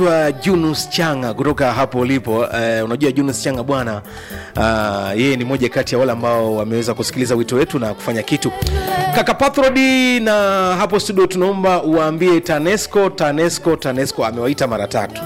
Wa Junus Changa kutoka hapo ulipo. Uh, unajua Junus Changa bwana, uh, yeye ni moja kati ya wale ambao wameweza kusikiliza wito wetu na kufanya kitu. Kaka Pathrodi, na hapo studio tunaomba uwaambie TANESCO, TANESCO, TANESCO amewaita mara tatu.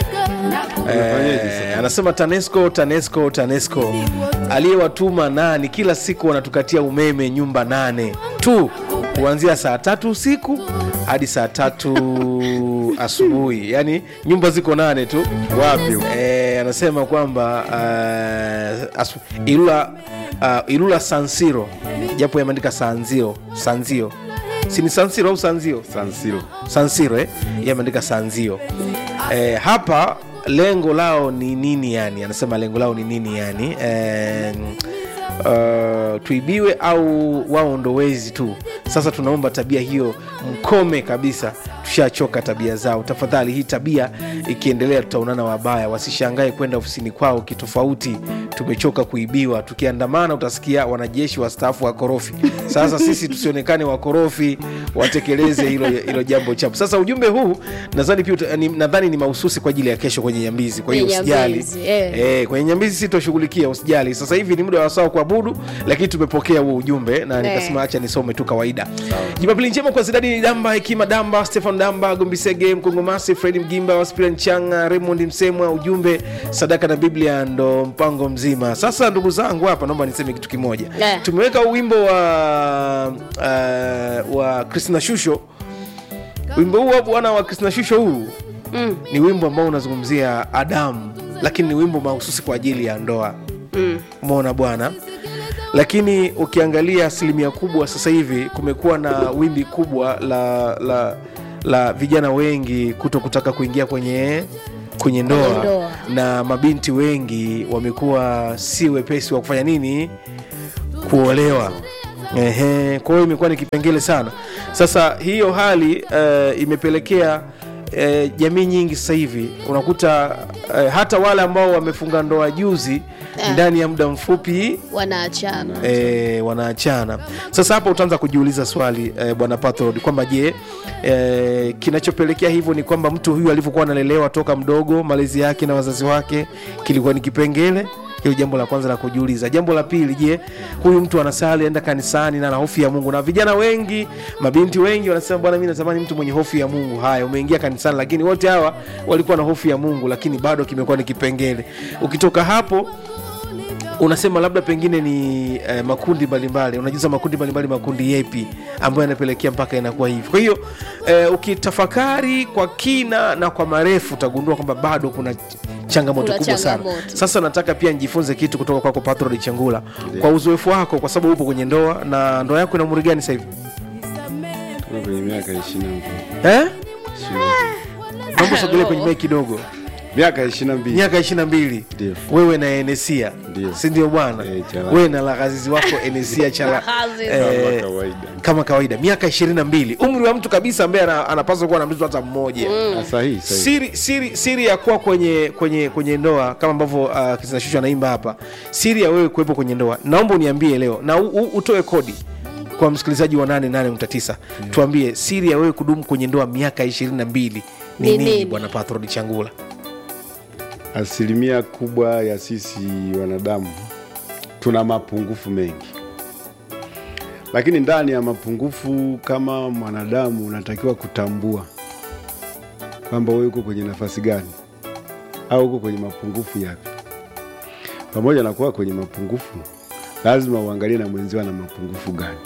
Eh, anasema TANESCO, TANESCO, TANESCO aliyewatuma nani? Kila siku wanatukatia umeme nyumba nane tu kuanzia saa tatu usiku hadi saa tatu asubuhi, yaani nyumba ziko nane tu. Wapi? Eh, anasema kwamba uh, asu, Ilula, uh, Ilula Sansiro japo yameandika Sanzio, Sanzio si ni Sansiro au Sanzio? San Siro. Sansiro eh? Yeye ameandika Sanzio. Eh, hapa lengo lao ni nini yani? Anasema lengo lao ni nini yani? Eh, uh, tuibiwe au wao ndo wezi tu? Sasa tunaomba tabia hiyo mkome kabisa, tushachoka tabia zao. Tafadhali, hii tabia ikiendelea, tutaonana wabaya. Wasishangae kwenda ofisini kwao kitofauti. Tumechoka kuibiwa. Tukiandamana utasikia wanajeshi wastaafu wakorofi. Sasa sisi tusionekane wakorofi, watekeleze hilo hilo jambo chapu. Sasa ujumbe huu nadhani pia uta- ni- nadhani ni mahususi kwa ajili ya kesho kwenye Nyambizi. Kwa hiyo Kwenye usijali Nyambizi, eh. Eh, kwenye Nyambizi sitoshughulikia, usijali. Sasa hivi ni muda wa sawa kuabudu, lakini tumepokea huo ujumbe na nikasema acha nisome tu kawaida. Jumapili njema kwa Zidani Damba, Hekima Damba, Stefan Damba, Gombisege, Mkongomasi, Fredi Mgimba, Waspiran Changa, Raymond Msemwa. Ujumbe sadaka na Biblia ndo mpango mzima. Sasa ndugu zangu, hapa naomba niseme kitu kimoja. Eh. Tumeweka wimbo wa uh, wa Christina Shusho. Wimbo huu wa bwana wa Christina Shusho huu Mm, ni wimbo ambao unazungumzia Adamu, lakini ni wimbo mahususi kwa ajili ya ndoa. mm. Umeona bwana, lakini ukiangalia asilimia kubwa sasa hivi kumekuwa na wimbi kubwa la la la vijana wengi kuto kutaka kuingia kwenye kwenye ndoa, Kwenye ndoa. na mabinti wengi wamekuwa si wepesi wa kufanya nini kuolewa. Ehe, kwa hiyo imekuwa ni kipengele sana. Sasa hiyo hali eh, imepelekea eh, jamii nyingi sasa hivi unakuta eh, hata wale ambao wamefunga ndoa juzi Ah. ndani ya muda mfupi wanaachana e, wanaachana. Sasa hapa utaanza kujiuliza swali e, bwana Pathrod kwamba je, e, kinachopelekea hivyo ni kwamba mtu huyu alivyokuwa analelewa toka mdogo, malezi yake na wazazi wake kilikuwa ni kipengele hilo jambo la kwanza la kujiuliza. Jambo la pili, je, huyu mtu anasali, enda kanisani na ana hofu ya Mungu? Na vijana wengi, mabinti wengi wanasema bwana, mimi natamani mtu mwenye hofu ya Mungu. Haya, umeingia kanisani, lakini wote hawa walikuwa na hofu ya Mungu, lakini bado kimekuwa ni kipengele. Ukitoka hapo unasema labda pengine ni eh, makundi mbalimbali unajuza makundi mbalimbali makundi yepi ambayo yanapelekea mpaka inakuwa hivi kwa hiyo eh, ukitafakari kwa kina na kwa marefu utagundua kwamba bado kuna changamoto Kuna kubwa sana changamoto. sasa nataka pia nijifunze kitu kutoka kwako Pathrod Changula kwa uzoefu wako kwa sababu upo kwenye ndoa na ndoa yako ina umri gani sasa hivi Tuko kwenye miaka ishirini eh? na naomba sogelee kwenye mic kidogo miaka ishirini na mbili miaka ishiri na mbili Ndio. wewe na Enesia Ndio. si ndio bwana Eh, Chala. wewe na lagazizi wako Enesia Chala Lagazizi. kama eh, kawaida. kama kawaida miaka ishirini na mbili umri wa mtu kabisa ambaye ana- anapaswa kuwa na mtoto hata mmoja Ah, sahihi sahihi. siri, siri, siri ya kuwa kwenye kwenye kwenye ndoa kama ambavyo uh, kizinashusha anaimba hapa siri ya wewe kuwepo kwenye ndoa naomba uniambie leo na u, u, utoe kodi kwa msikilizaji wa 88.9 tuambie siri ya wewe kudumu kwenye ndoa miaka ishirini na mbili ni Ni nini nini? bwana Pathrod Changula Asilimia kubwa ya sisi wanadamu tuna mapungufu mengi, lakini ndani ya mapungufu, kama mwanadamu unatakiwa kutambua kwamba wewe uko kwenye nafasi gani au uko kwenye mapungufu yapi. Pamoja na kuwa kwenye mapungufu, lazima uangalie na mwenzio ana mapungufu gani,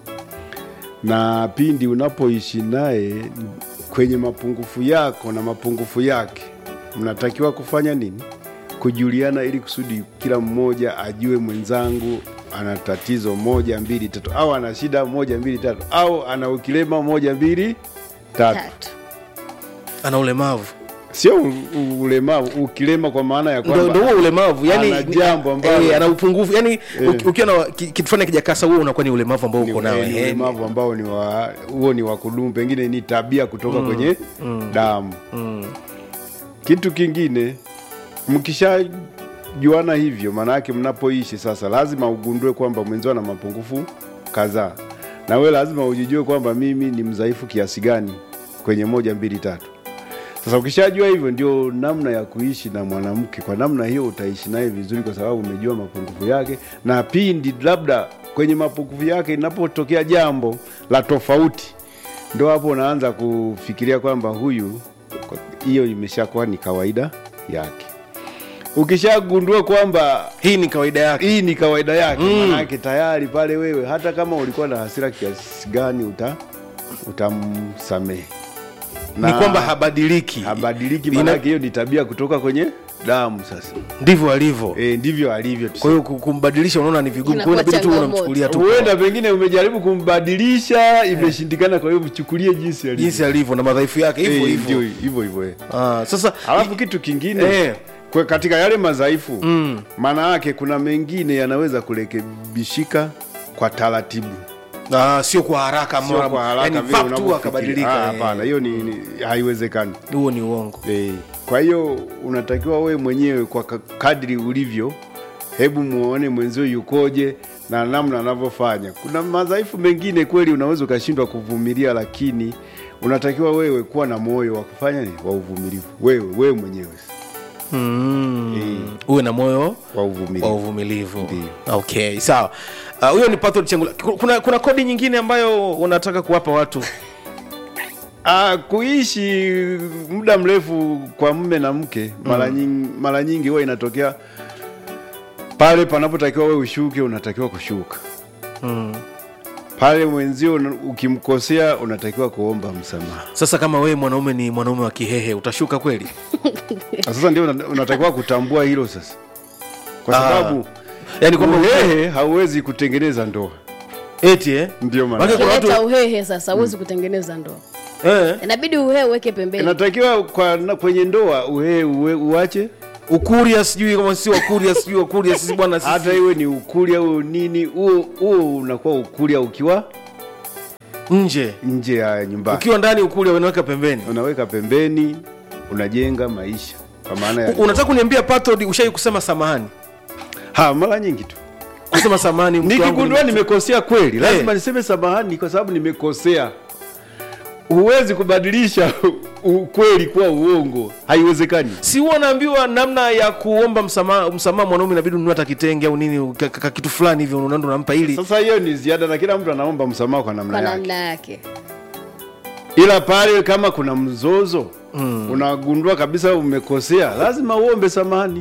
na pindi unapoishi naye kwenye mapungufu yako na mapungufu yake, mnatakiwa kufanya nini? Kujuliana, ili kusudi kila mmoja ajue mwenzangu ana tatizo moja mbili tatu, au ana shida moja mbili tatu, au ana ukilema moja mbili tatu. tatu ana ulemavu Sio u- u- ulemavu, ukilema kwa maana ya ndo ndo kwamba huo ulemavu yani ana jambo ambalo- eh, ana upungufu yani Eh. uki- ukiwa na ki- kitu fulani kijakasa huo unakuwa ni ulemavu ambao ni uko nao ni eh, ulemavu ambao ni wa huo ni wa kudumu, pengine ni tabia kutoka kwenye damu. Kitu kingine, mkishajuana hivyo, maana yake mnapoishi sasa, lazima ugundue kwamba mwenzio ana mapungufu kadhaa, na wewe lazima ujijue kwamba mimi ni mdhaifu kiasi gani kwenye moja mbili tatu. Sasa ukishajua hivyo, ndio namna ya kuishi na mwanamke. Kwa namna hiyo utaishi naye vizuri, kwa sababu umejua mapungufu yake, na pindi labda kwenye mapungufu yake inapotokea jambo la tofauti, ndo hapo unaanza kufikiria kwamba huyu, kwa- hiyo imeshakuwa ni kawaida yake. Ukishagundua kwamba hii ni kawaida yake hii ni kawaida yake Mm. manake tayari pale wewe hata kama ulikuwa na hasira kiasi gani uta utamsamehe ni kwamba habadiliki habadiliki Ina- manake hiyo ni tabia kutoka kwenye damu sasa ndivyo alivyo e, ndivyo alivyo kwa hiyo ku- kumbadilisha unaona ni vigumu kwa hiyo Inakuwa inabidi tu changamoto. unamchukulia tu huenda pengine umejaribu kumbadilisha imeshindikana kwa hiyo mchukulie jinsi alivyo jinsi alivyo na madhaifu yake hivyo Eh, hivyo ndio hivyo hivyo eh. Ah, sasa alafu kitu kingine Eh. kwa katika yale madhaifu maana yake kuna mengine yanaweza kurekebishika kwa taratibu ah, sio kwa haraka sio mara- kwa haraka yani vile vap tu unavyofikiri. akabadilika Ah, eh. hapana hiyo ni, ni haiwezekani huo ni uongo Eh, kwa hiyo unatakiwa wewe mwenyewe kwa ka- kadri ulivyo, hebu muone mwenzio yukoje na namna anavyofanya. Kuna madhaifu mengine kweli unaweza ukashindwa kuvumilia, lakini unatakiwa wewe kuwa na moyo wa kufanya nini, wa uvumilivu, wewe wewe mwenyewe mm. uwe na moyo wa wa uvumilivu. uvumilivu Ndio. okay sawa Ah, huyo ni Pathol Chengula kuna, kuna kodi nyingine ambayo unataka kuwapa watu Ah, kuishi muda mrefu kwa mume na mke mara nyingi, mara nyingi huwa inatokea pale panapotakiwa wewe ushuke, unatakiwa kushuka mm. pale mwenzio una- ukimkosea unatakiwa kuomba msamaha. sasa kama wewe mwanaume ni mwanaume wa kihehe utashuka kweli Na Sasa ndio una- unatakiwa kutambua hilo sasa, kwa Ah. sababu yani kwamba uhehe hauwezi kutengeneza ndoa. eti eh? Ndio maana Maana kuna kileta watu uhehe sasa huwezi kutengeneza ndoa eh, inabidi uhehe uweke pembeni inatakiwa kwa na, kwenye ndoa uhehe uwe, uache ukuria sijui kama si wakuria sijui wakuria sisi bwana sisi hata iwe ni ukuli au nini, huo huo unakuwa ukulia ukiwa nje nje ya nyumbani, ukiwa ndani ukuria unaweka pembeni unaweka pembeni, unajenga maisha kwa maana ya U- unataka kuniambia Pathol ushai kusema samahani ha, mara nyingi tu kusema samahani mke wangu nikigundua nime- nimekosea kweli lazima Eh. niseme samahani kwa sababu nimekosea huwezi kubadilisha ukweli kuwa uongo haiwezekani si huwa naambiwa namna ya kuomba msamaha msamaha mwanaume inabidi ununue hata kitenge au nini ka- ka- ka- kitu fulani hivyo unaenda unampa ili sasa hiyo ni ziada na kila mtu anaomba msamaha kwa namna kwa yake namna yake ila pale kama kuna mzozo mm. unagundua kabisa umekosea lazima uombe samahani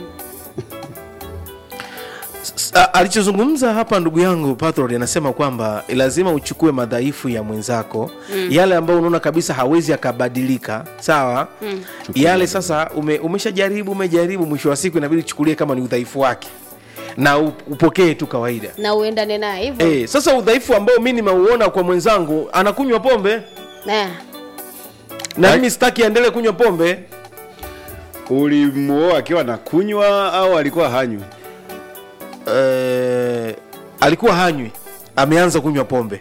S- a- alichozungumza hapa ndugu yangu Pathol anasema kwamba lazima uchukue madhaifu ya mwenzako mm. yale ambayo unaona kabisa hawezi akabadilika sawa mm. yale sasa ume, umeshajaribu umejaribu mwisho wa siku inabidi uchukulie kama ni udhaifu wake na u- upokee tu kawaida na uendane naye hivyo Eh, sasa udhaifu ambao mi nimeuona kwa mwenzangu anakunywa pombe Na, na mimi sitaki aendelee kunywa pombe ulimuoa akiwa na kunywa au alikuwa hanywi eh, alikuwa hanywi ameanza kunywa pombe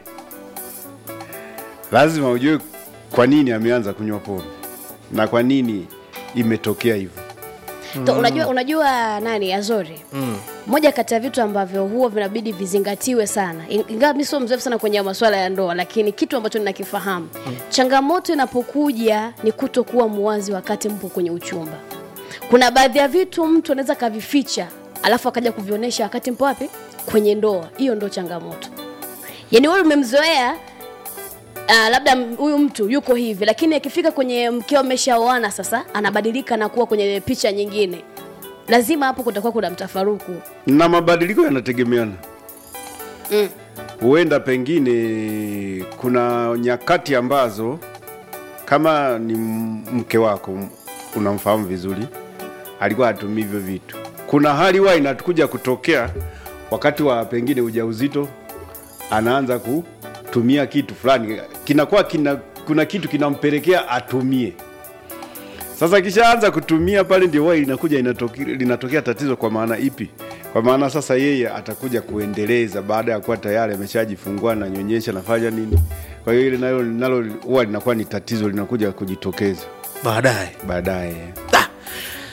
lazima ujue kwa nini ameanza kunywa pombe na kwa nini imetokea hivyo to, unajua unajua nani azori mm. moja kati ya vitu ambavyo huwa vinabidi vizingatiwe sana In- ingawa mi sio mzoefu sana kwenye masuala ya ndoa lakini kitu ambacho ninakifahamu mm. changamoto inapokuja ni kutokuwa muwazi wakati mpo kwenye uchumba kuna baadhi ya vitu mtu anaweza akavificha alafu akaja kuvionyesha wakati mpo wapi kwenye ndoa hiyo ndo changamoto yaani wewe umemzoea Uh, labda m- huyu mtu yuko hivi lakini akifika kwenye mkeo ameshaoana sasa anabadilika na kuwa kwenye picha nyingine lazima hapo kutakuwa kuna mtafaruku na mabadiliko yanategemeana mm. huenda pengine kuna nyakati ambazo kama ni m- mke wako m- unamfahamu vizuri alikuwa hatumii hivyo vitu kuna hali huwa inakuja kutokea wakati wa pengine ujauzito anaanza kutumia kitu fulani kinakuwa kina, kuna kitu kinampelekea atumie sasa kishaanza kutumia pale ndio huwa inakuja inatoki, linatokea tatizo kwa maana ipi kwa maana sasa yeye atakuja kuendeleza baada ya kuwa tayari ameshajifungua nanyonyesha nafanya nini kwa hiyo ile nalo nalo huwa linakuwa ni tatizo linakuja kujitokeza baadaye baadaye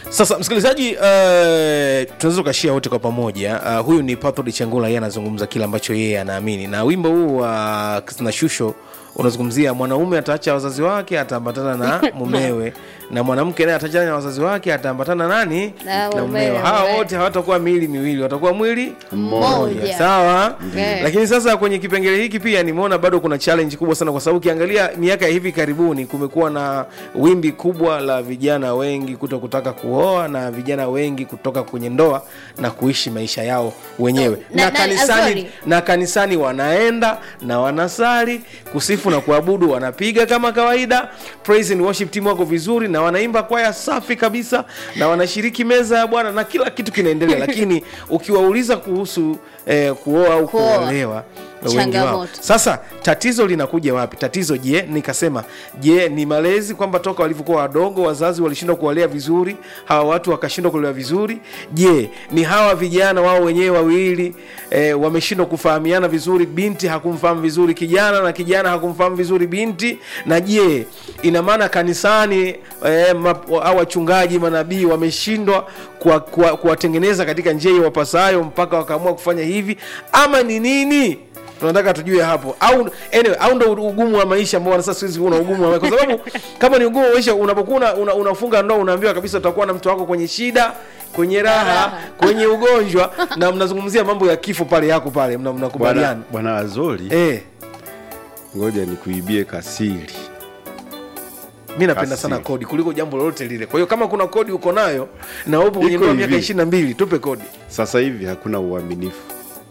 sasa msikilizaji uh, tunaweza tukashia wote kwa pamoja uh, huyu ni pathod changula yeye anazungumza kile ambacho yeye anaamini na wimbo huu wa uh, na shusho unazungumzia mwanaume ataacha wazazi wake ataambatana na mumewe na mwanamke naye ataachana na wazazi wake ataambatana nani Na mumewe, mumewe hawa mumewe. wote hawatakuwa miili miwili watakuwa mwili Mmoja. sawa Okay. lakini sasa kwenye kipengele hiki pia nimeona bado kuna challenge kubwa sana kwa sababu ukiangalia miaka ya hivi karibuni kumekuwa na wimbi kubwa la vijana wengi kuto kutaka kuoa na vijana wengi kutoka kwenye ndoa na kuishi maisha yao wenyewe Na- na, na- kanisani, Azori. na kanisani wanaenda na wanasali kusifu na kuabudu wanapiga kama kawaida praise and worship team wako vizuri na wanaimba kwaya safi kabisa na wanashiriki meza ya bwana na kila kitu kinaendelea lakini ukiwauliza kuhusu eh, kuoa au Kuoa. kuolewa wengi wao Changamoto. sasa tatizo linakuja wapi tatizo je nikasema je ni malezi kwamba toka walivyokuwa wadogo wazazi walishindwa kuwalea vizuri hawa watu wakashindwa kulewa vizuri je ni hawa vijana wao wenyewe wawili e, wameshindwa kufahamiana vizuri binti hakumfahamu vizuri kijana na kijana hakumfahamu vizuri binti na je ina maana kanisani e, au wachungaji manabii wameshindwa kuwa- kuwa- kuwatengeneza katika njia iwapasayo mpaka wakaamua kufanya hivi ama ni nini tunataka tujue hapo au anyway, au ndo ugumu wa maisha ambao sasa siku hizi kuna ugumu wa maisha kwa sababu kama ni ugumu wa maisha unapokuwa una, una, unafunga ndoa unaambiwa kabisa utakuwa na mtu wako kwenye shida kwenye raha Raha. kwenye ugonjwa na mnazungumzia mambo ya kifo pale yako pale mna- bwana mnakubaliana bwana azori eh ngoja nikuibie kasiri mi napenda Kasi. sana kodi kuliko jambo lolote lile kwa hiyo kama kuna kodi uko nayo na upo kwenye Iko ndoa miaka hivi. ishirini na mbili tupe kodi sasa hivi hakuna uaminifu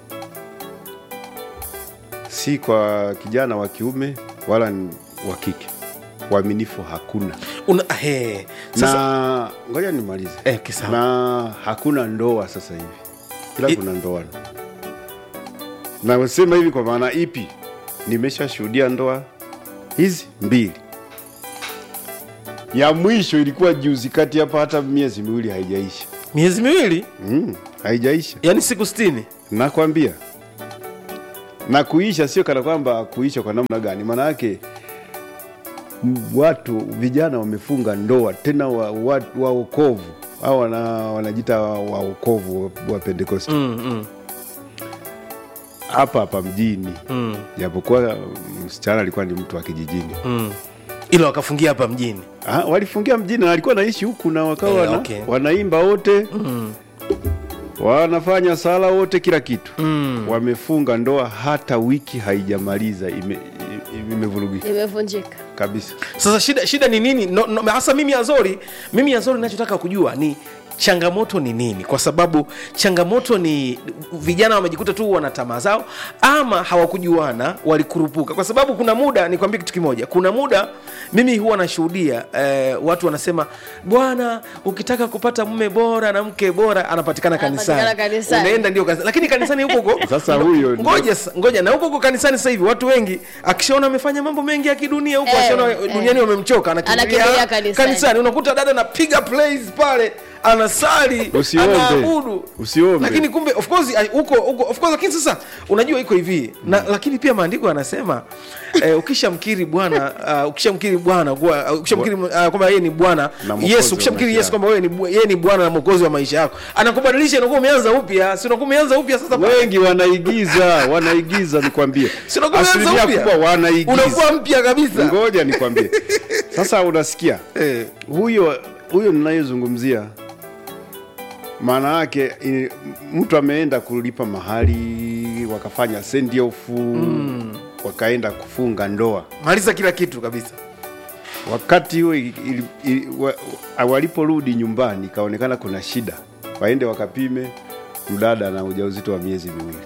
si kwa kijana wa kiume wala ni wa kike uaminifu hakuna Una, he, sasa na ngoja nimalize Eh, kisawa. na hakuna ndoa sasa hivi ila I- kuna ndoano nasema hivi kwa maana ipi nimeshashuhudia ndoa hizi mbili ya mwisho ilikuwa juzi kati hapa hata miezi miwili haijaisha miezi miwili mm, haijaisha yani siku sitini nakwambia na kuisha sio kana kwamba kuisha kwa namna gani maana yake m- watu vijana wamefunga ndoa tena wa, wa, waokovu au wana, wanajita waokovu wa, wa pentekosti mm, mm, hapa hapa mjini mm, japokuwa msichana alikuwa ni mtu wa kijijini mm. ila wakafungia hapa mjini ah, walifungia mjini na alikuwa naishi huku na wakawa Eh, wana, okay. wanaimba wote mm. wanafanya sala wote kila kitu Mm. wamefunga ndoa hata wiki haijamaliza ime- i- imevurugika imevunjika kabisa sasa shida shida ni nini no, no, hasa mimi azori mimi azori nachotaka kujua ni changamoto ni nini kwa sababu changamoto ni vijana wamejikuta tu wana tamaa zao ama hawakujuana walikurupuka kwa sababu kuna muda nikwambie kitu kimoja kuna muda mimi huwa nashuhudia eh, watu wanasema bwana ukitaka kupata mume bora na mke bora anapatikana Anapatikana kanisani kanisani. unaenda ndio kanisani lakini kanisani huko huko Sasa ndo- huyo ndo- ngoja sa- ngoja na huko huko kanisani sasa hivi watu wengi akishaona amefanya mambo mengi ya kidunia huko Eh, akishaona eh. duniani wamemchoka Anakimbilia anakimbilia kanisani. kanisani unakuta dada anapiga plays pale anasali Usiombe. anaabudu Usiombe. lakini kumbe of course ai- huko huko of course lakini sasa unajua iko hivi na lakini pia maandiko yanasema eh, ukishamkiri bwana uh, ukishamkiri bwana kuwa- uh, ukishamkiri uh, kwamba yeye ni bwana Na mwokozi yesu wa ukishamkiri maisha yesu kwamba wewe ni bu- yeye ni bwana na mwokozi wa maisha yako anakubadilisha unakuwa umeanza upya si unakuwa umeanza upya sasa wengi wanaigiza wanaigiza nikwambie Si unakuwa umeanza asilimia upya? kubwa wanaigiza unakuwa mpya kabisa ngoja nikwambie sasa unasikia eh, huyo huyo ninayezungumzia maana yake i- mtu ameenda kulipa mahali wakafanya send off mm. wakaenda kufunga ndoa maliza kila kitu kabisa wakati huo ili- ili- ili- wa- wa- waliporudi nyumbani ikaonekana kuna shida waende wakapime mdada na ujauzito wa miezi miwili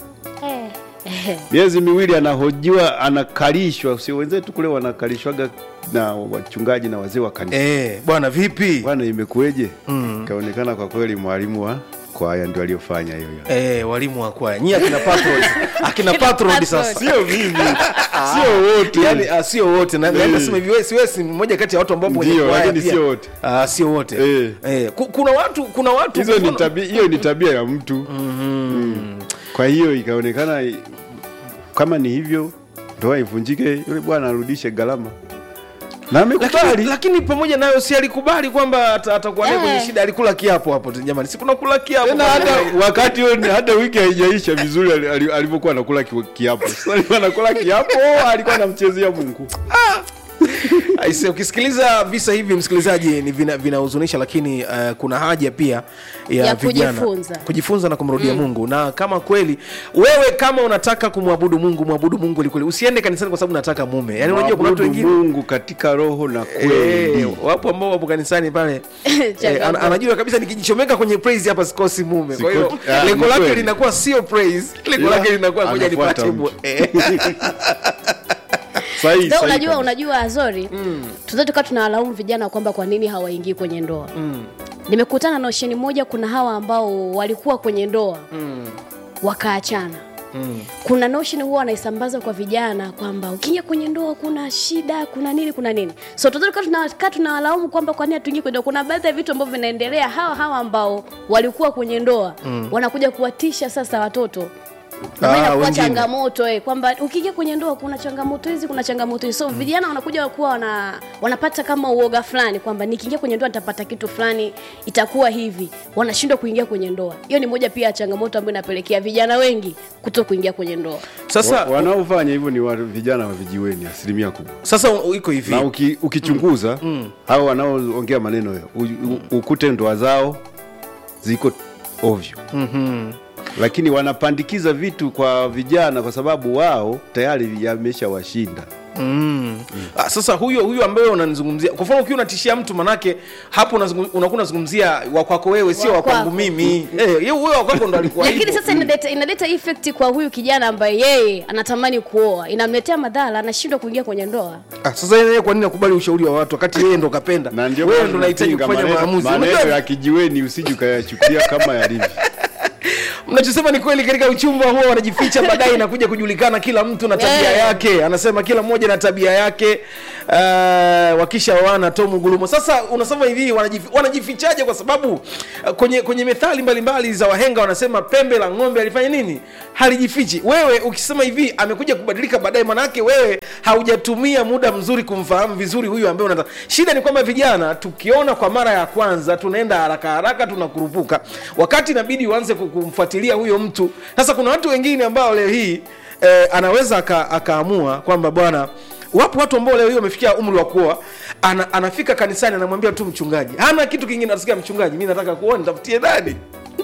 miezi miwili anahojiwa anakalishwa sio wenzetu kule wanakalishwaga na wachungaji na wazee wa kanisa eh, bwana vipi bwana imekueje ikaonekana kwa kweli mwalimu wa kwaya ndio aliyofanya hiyo hiyo Eh, walimu wa kwaya nyie akina patrons akina patrons sasa sio mimi sio wote yani ah, sio wote na na- Eh. nasema hivi wewe si wewe si mmoja kati ya watu ambao kwenye Ndio, kwaya lakini pia. sio wote. ah sio wote Eh. eh. ku- kuna watu kuna watu hizo ni mfano- tabia hiyo ni tabia ya mtu mm. kwa hiyo ikaonekana i- kama ni hivyo ndoa ivunjike yule bwana arudishe gharama na lakini, amekubali lakini pamoja nayo si alikubali kwamba ata- atakuwa naye Eh. kwenye shida alikula kiapo hapo jamani si kuna kula kiapo tena hata wakati huo ni- hata wiki haijaisha vizuri ali- ali- alivyokuwa anakula ki- kiapo Sasa alikuwa anakula kiapo alikuwa anamchezea mungu Aise, ukisikiliza visa hivi msikilizaji ni vina- vinahuzunisha lakini uh, kuna haja pia ya, Ya vijana kujifunza. kujifunza na kumrudia mungu na kama kweli wewe kama unataka kumwabudu mungu mwabudu mungu kwelikweli usiende kanisani kwa sababu unataka mume yaani unajua kuna watu Mwabudu wengine mungu katika roho na kweli Eh, wapo ambao wapo kanisani pale eh, Changamoto. ana- anajua kabisa nikijichomeka kwenye praise hapa sikosi mume kwa hiyo Siko- ah, lengo ni lake kweli. linakuwa sio praise lengo Ila lake linakuwa ngoja anafuata nipate mtu. bu- eh. Sahihi, Ndio, sahihi unajua kabisa. unajua azori mm. tunaweza tukawa tunawalaumu vijana kwamba kwa nini hawaingii kwenye ndoa mm. nimekutana na osheni moja kuna hawa ambao walikuwa kwenye ndoa mm. wakaachana Mm. kuna notion huwa wanaisambaza kwa vijana kwamba ukiingia kwenye ndoa kuna shida kuna nini kuna nini so tunaweza tunakaa tunawalaumu kwamba kwa nini hatuingii kwenye ndoa kuna baadhi ya vitu ambavyo vinaendelea hawa hawa ambao walikuwa kwenye ndoa mm. wanakuja kuwatisha sasa watoto Na maana Ah, inakuwa wengine. changamoto eh, kwamba ukiingia kwenye ndoa kuna changamoto hizi kuna changamoto hizi so vijana wanakuja kuwa wana, wanapata kama uoga fulani kwamba nikiingia kwenye ndoa nitapata kitu fulani itakuwa hivi wanashindwa kuingia kwenye ndoa hiyo ni moja pia ya changamoto ambayo inapelekea vijana wengi kuto kuingia kwenye ndoa sasa Wa- wanaofanya hivyo ni wa, vijana wa vijiweni asilimia kubwa sasa u- iko hivi na uki, ukichunguza hao wanaoongea maneno hayo u- u- ukute ndoa zao ziko ovyo mm-hmm. lakini wanapandikiza vitu kwa vijana kwa sababu wao tayari yameshawashinda Mm. Ah, sasa huyo huyo ambaye unanizungumzia kwa mfano ukiwa unatishia mtu manake hapo unazungu- unakuwa unazungumzia wa kwako wewe sio Wa wa kwangu kwako. mimi eh hiyo huyo wa kwako ndo alikuwa lakini hivyo. sasa inaleta, inaleta effect kwa huyu kijana ambaye yeye anatamani kuoa inamletea madhara anashindwa kuingia kwenye ndoa ah, sasa yeye kwa nini akubali ushauri wa watu wakati yeye ndo kapenda na ndio wewe maana ndo unahitaji tunapinga kufanya maneno- maamuzi maneno Unajua, ya kijiweni usije ukayachukulia kama yalivyo mnachosema ni kweli katika uchumba huwa wanajificha baadaye inakuja kujulikana kila mtu na tabia Eh. yake anasema kila mmoja na tabia yake uh, wakisha wana tomu gulumo sasa unasema hivi wanajif, wanajifichaje kwa sababu uh, kwenye kwenye methali mbalimbali za wahenga wanasema pembe la ng'ombe alifanya nini halijifichi wewe ukisema hivi amekuja kubadilika baadaye manake wewe haujatumia muda mzuri kumfahamu vizuri huyu ambaye unataka shida ni kwamba vijana tukiona kwa mara ya kwanza tunaenda haraka haraka tunakurupuka wakati inabidi uanze ku- kumfuatilia huyo mtu sasa kuna watu wengine ambao leo hii eh, anaweza aka- akaamua kwamba bwana wapo watu ambao leo hii wamefikia umri wa kuoa ana, anafika kanisani anamwambia tu mchungaji hana kitu kingine atasikia mchungaji mi nataka kuoa nitafutie nani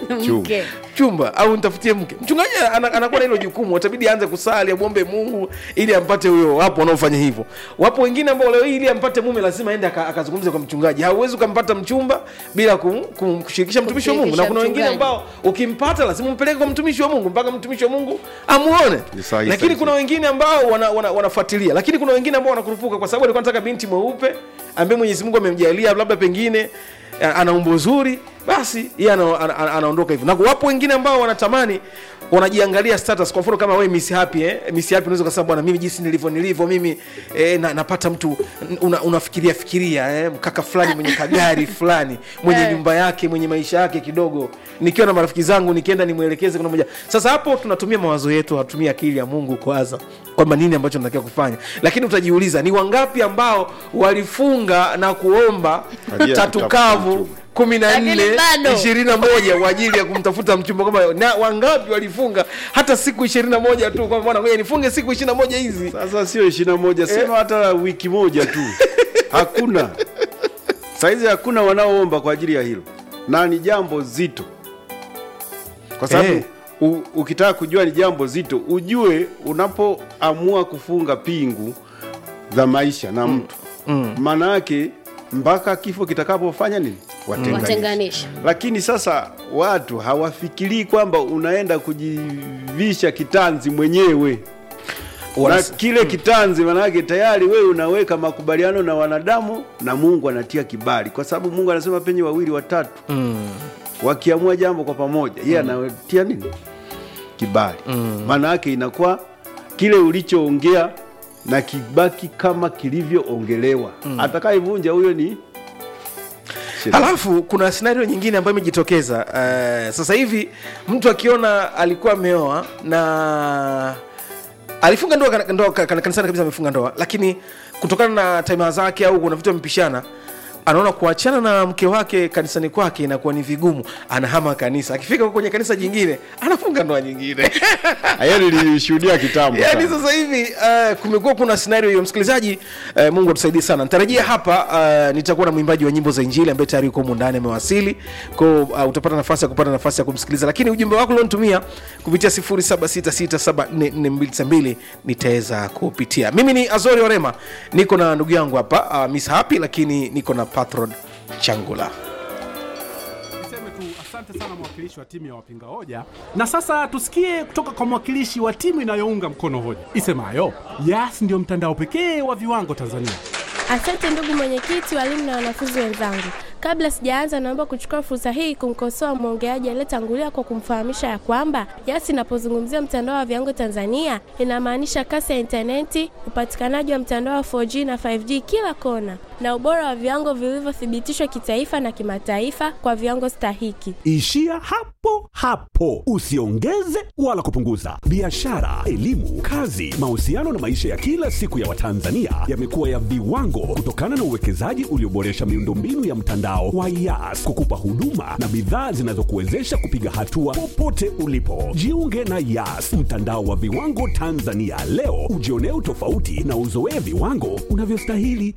mke chumba au nitafutie mke mchungaji ana- anakuwa na hilo jukumu atabidi aanze kusali amwombe mungu ili ampate huyo wapo wanaofanya hivyo wapo wengine ambao leo hii ili ampate mume lazima aende aka- akazungumze kwa mchungaji hauwezi ukampata mchumba bila kum, kum, kushirikisha mtumishi wa mungu na Kumshirikisha kuna wengine mchungaji. ambao ukimpata lazima umpeleke kwa mtumishi wa mungu mpaka mtumishi wa mungu amuone Ni sahihi, lakini sahihi. kuna wengine ambao wana, wana, wanafuatilia lakini kuna wengine ambao wanakurupuka kwa sababu alikuwa anataka binti mweupe ambaye mwenyezi mungu amemjalia labda pengine a- ana umbo zuri basi yeye ana, ana, ana, anaondoka hivyo na wapo wengine ambao wanatamani wanajiangalia status kwa mfano kama wewe miss happy eh miss happy unaweza kusema bwana mimi jinsi nilivyo nilivyo mimi eh, na, napata mtu una, unafikiria fikiria eh, mkaka fulani mwenye kagari fulani mwenye Eh. nyumba yake mwenye maisha yake kidogo nikiwa na marafiki zangu nikienda nimwelekeze kuna moja sasa hapo tunatumia mawazo yetu hatumia akili ya mungu kwanza kwamba nini ambacho tunatakiwa kufanya lakini utajiuliza ni wangapi ambao walifunga na kuomba Ajili ya tatu kutafuta kavu mchumba. kumi na Lakini nne bado. ishirini na moja kwa ajili ya kumtafuta mchumba kama na wangapi walifunga hata siku ishirini na moja tu kwamba bwana ngoja nifunge siku ishirini na moja hizi sasa sio ishiri na moja sema hata wiki moja tu hakuna saizi hakuna wanaoomba kwa ajili ya hilo na ni jambo zito kwa sababu Eh. u- ukitaka kujua ni jambo zito ujue unapoamua kufunga pingu za maisha na mtu maana yake mpaka kifo kitakapofanya nini Watenganishe. watenganisha lakini sasa watu hawafikirii kwamba unaenda kujivisha kitanzi mwenyewe na Wanas- kile kitanzi manake tayari wewe unaweka makubaliano na wanadamu na mungu anatia kibali kwa sababu mungu anasema penye wawili watatu mm. wakiamua jambo kwa pamoja yeye anatia nini kibali maana yake inakuwa kile ulichoongea na kibaki kama kilivyoongelewa atakayevunja huyo ni shetani. halafu kuna scenario nyingine ambayo imejitokeza uh, sasa hivi mtu akiona alikuwa ameoa na alifunga ndoa kana- ndoa ka- kana- kanisani kabisa amefunga ndoa lakini kutokana na tamaa zake au kuna vitu amepishana anaona kuachana na mke wake kanisani kwake inakuwa ni vigumu anahama kanisa akifika kwenye kanisa jingine anafunga ndoa nyingine hiyo nilishuhudia kitambo yaani sana. sasa hivi uh, kumekuwa kuna scenario hiyo msikilizaji uh, mungu atusaidie sana nitarajia hapa uh, nitakuwa na mwimbaji wa nyimbo za injili ambaye tayari yuko humu ndani amewasili ko uh, utapata nafasi ya kupata nafasi ya kumsikiliza lakini ujumbe wako ulionitumia kupitia 0766744292 nitaweza kupitia mimi ni azori orema niko na ndugu yangu hapa uh, miss happy lakini niko na patron changula Niseme tu asante sana mwakilishi wa timu ya wapinga hoja, na sasa tusikie kutoka kwa mwakilishi wa timu inayounga mkono hoja isemayo Yas ndio mtandao pekee wa viwango Tanzania. Asante ndugu mwenyekiti, walimu na wanafunzi wenzangu. Kabla sijaanza, naomba kuchukua fursa hii kumkosoa mwongeaji aliyetangulia kwa kumfahamisha ya kwamba Yas inapozungumzia mtandao wa viwango Tanzania inamaanisha kasi ya intaneti, upatikanaji wa mtandao wa 4G na 5G kila kona, na ubora wa viwango vilivyothibitishwa kitaifa na kimataifa kwa viwango stahiki. Ishia hapo hapo, usiongeze wala kupunguza. Biashara, elimu, kazi, mahusiano na maisha ya kila siku ya Watanzania yamekuwa ya viwango kutokana na uwekezaji ulioboresha miundombinu ya mtandao wa Yas kukupa huduma na bidhaa zinazokuwezesha kupiga hatua popote ulipo. Jiunge na Yas, mtandao wa viwango Tanzania leo, ujionee utofauti na uzoee viwango unavyostahili.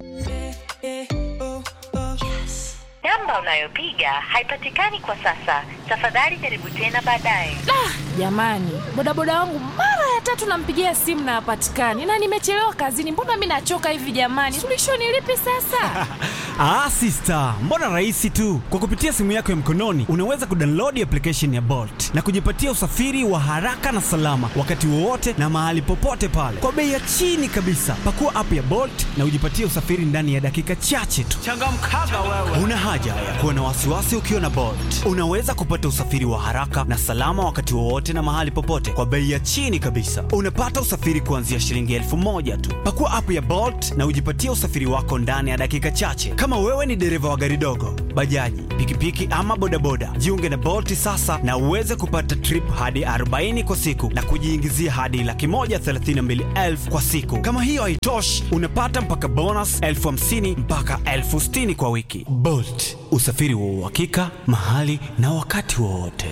Namba unayopiga haipatikani kwa sasa. Tafadhali jaribu tena baadaye. Jamani, bodaboda wangu mara ya tatu nampigia simu na hapatikani, na nimechelewa kazini. Mbona mi nachoka hivi jamani? Suluhisho ni lipi sasa? Ah, sister, mbona rahisi tu. Kwa kupitia simu yako ya mkononi unaweza kudownload application ya Bolt na kujipatia usafiri wa haraka na salama wakati wowote na mahali popote pale kwa bei ya chini kabisa. Pakua app ya Bolt na ujipatie usafiri ndani ya dakika chache tu. Changamkaga wewe. Una haja ya kuwa na wasiwasi ukiwa na Bolt. Unaweza kupata usafiri wa haraka na salama wakati wowote na mahali popote kwa bei ya chini kabisa. Unapata usafiri kuanzia shilingi elfu moja tu. Pakua app ya Bolt na ujipatie usafiri wako ndani ya dakika chache. Kama wewe ni dereva wa gari dogo, bajaji, pikipiki ama bodaboda, jiunge na Bolt sasa na uweze kupata trip hadi 40 kwa siku na kujiingizia hadi laki moja thelathini na mbili elfu kwa siku. Kama hiyo haitoshi, unapata mpaka bonus elfu hamsini mpaka elfu sitini kwa wiki. Bolt, usafiri wa uhakika mahali na wakati wowote.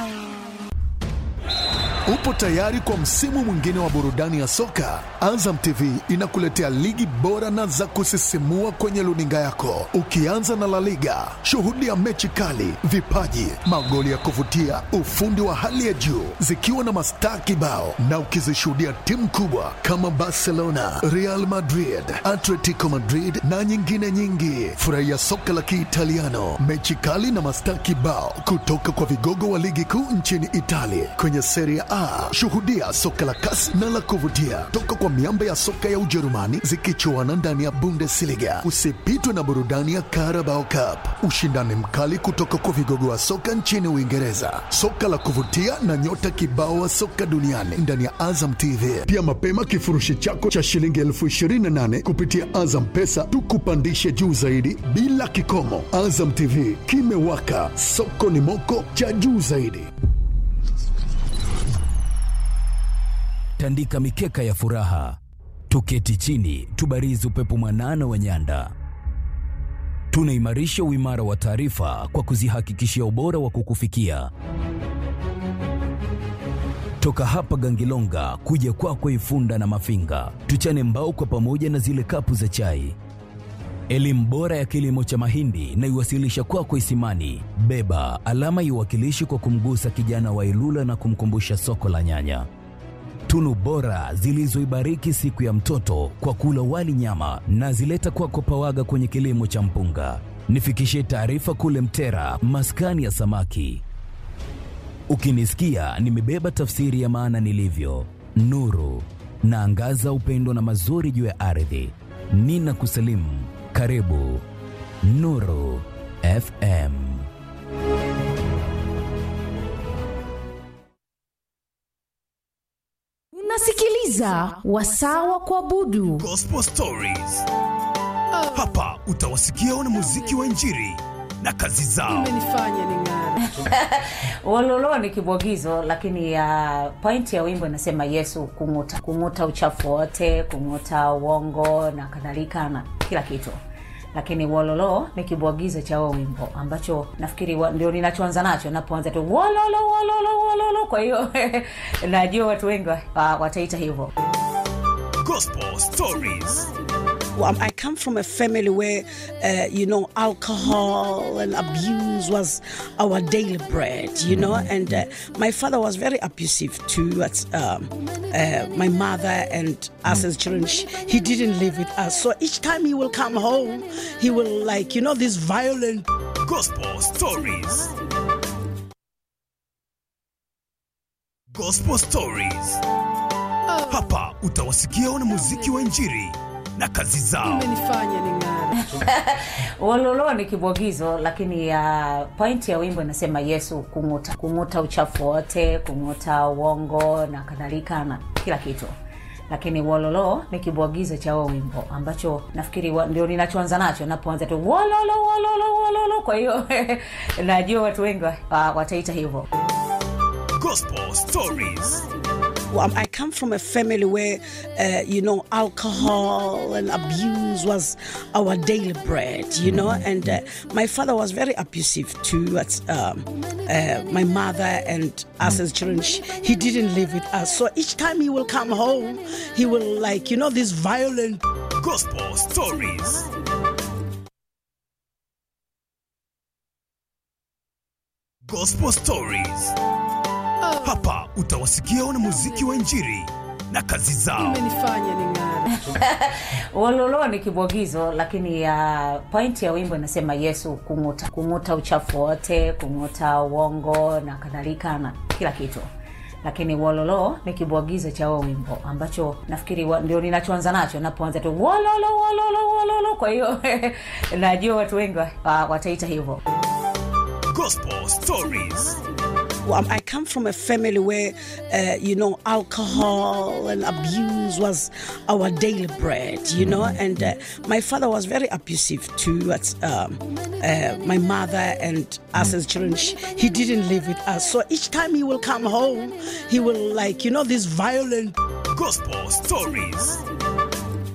Upo tayari kwa msimu mwingine wa burudani ya soka? Azam TV inakuletea ligi bora na za kusisimua kwenye luninga yako, ukianza na La Liga. Shuhudia mechi kali, vipaji, magoli ya kuvutia, ufundi wa hali ya juu, zikiwa na mastaa kibao, na ukizishuhudia timu kubwa kama Barcelona, Real Madrid, Atletico Madrid na nyingine nyingi. Furahia soka la Kiitaliano, mechi kali na mastaa kibao kutoka kwa vigogo wa ligi kuu nchini Italia kwenye Serie A. Shuhudia soka la kasi na la kuvutia toka kwa miamba ya soka ya Ujerumani zikichuana ndani ya Bundesliga. Usipitwe na burudani ya Carabao Cup, ushindani mkali kutoka kwa vigogo wa soka nchini Uingereza, soka la kuvutia na nyota kibao wa soka duniani ndani ya Azam TV. Pia mapema kifurushi chako cha shilingi elfu ishirini na nane kupitia Azam Pesa tukupandishe juu zaidi bila kikomo. Azam TV kimewaka, soko ni moko cha juu zaidi. tandika mikeka ya furaha, tuketi chini, tubarizi upepo mwanana wa nyanda. Tunaimarisha uimara wa taarifa kwa kuzihakikishia ubora wa kukufikia toka hapa Gangilonga kuja kwako kwa Ifunda na Mafinga, tuchane mbao kwa pamoja na zile kapu za chai. Elimu bora ya kilimo cha mahindi na iwasilisha kwako kwa Isimani. Beba alama iwakilishi kwa kumgusa kijana wa Ilula na kumkumbusha soko la nyanya tunu bora zilizoibariki siku ya mtoto kwa kula wali nyama na zileta kwako Pawaga kwenye kilimo cha mpunga. Nifikishie taarifa kule Mtera, maskani ya samaki. Ukinisikia nimebeba tafsiri ya maana nilivyo, nuru naangaza upendo na mazuri juu ya ardhi. Nina kusalimu, karibu Nuru FM. Unasikiliza wasaa wa kuabudu Gospel Stories. Hapa utawasikia wanamuziki wa Injili na kazi zao. Wololo ni kibwagizo, lakini uh, point ya wimbo inasema Yesu kung'uta, kung'uta uchafu wote, kung'uta uongo na kadhalika na kila kitu lakini wololo ni kibwagizo cha huo wimbo ambacho nafikiri wa, ndio ninachoanza nacho napoanza tu wololo wololo wololo kwa hiyo najua watu wengi wa- wataita hivyo Gospel Stories. Well, I come from a family where, uh, you know, alcohol and abuse was our daily bread, you know, and uh, my father was very abusive towards um, uh, my mother and us as children. Sh- He didn't live with us. So each time he will come home, he will, like, you know, this violent. Gospel Stories. Gospel Stories. Hapa utawasikia wanamuziki wa Injili na kazi zao. wololo ni kibwagizo lakini uh, point ya wimbo inasema yesu kung'uta kung'uta uchafu wote kung'uta uongo na kadhalika na kila kitu lakini wololo ni kibwagizo cha huo wimbo ambacho nafikiri wa, ndio ninachoanza nacho napoanza tu wololo wololo wololo kwa hiyo najua watu wengi wa- wataita hivyo Gospel Stories. Well, I come from a family where, uh, you know, alcohol and abuse was our daily bread, you know, and uh, my father was very abusive towards um, uh, my mother and us as children. Sh- He didn't live with us. So each time he will come home, he will, like, you know, this violent. Gospel Stories. Gospel Stories. Hapa utawasikia wanamuziki wa Injili na kazi zao. wololo ni kibwagizo lakini uh, point ya wimbo inasema yesu kung'uta kung'uta uchafu wote kung'uta uongo na kadhalika na kila kitu lakini wololo ni kibwagizo cha huo wimbo ambacho nafikiri wa, ndio ninachoanza nacho napoanza tu wololo wololo wololo kwa hiyo najua watu wengi wa- wataita hivyo Gospel Stories. Well, I come from a family where, uh, you know, alcohol and abuse was our daily bread, you know, and uh, my father was very abusive towards um, uh, my mother and us as children. Sh- He didn't live with us. So each time he will come home, he will, like, you know, this violent. Gospel Stories.